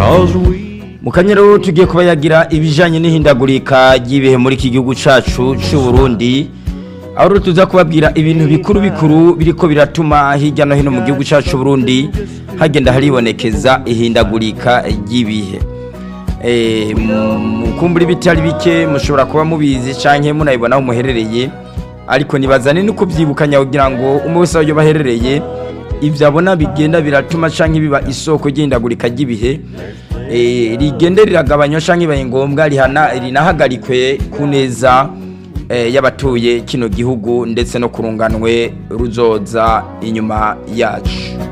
Cause we mu kanyero tugiye kuba yagira ibijanye n'ihindagurika ry'ibihe muri iki gihugu cacu c'u Burundi aho rero tuza kubabwira ibintu bikuru bikuru biriko biratuma hirya no hino mu gihugu cacu c'u Burundi hagenda haribonekeza ihindagurika ry'ibihe eh mukumbura ibitari bike mushobora kuba mubizi canke munabibona aho muherereye ariko nibazane no kuvyibukanya kugira ngo umwe wese aho baherereye ivyo abona bigenda biratuma canke biba isoko ry'ihindagurika ry'ibihe eh, rigende riragabanywa canke ibaye ngombwa rihana rinahagarikwe ku neza eh, y'abatuye kino gihugu ndetse no kurunganwe ruzoza inyuma yacu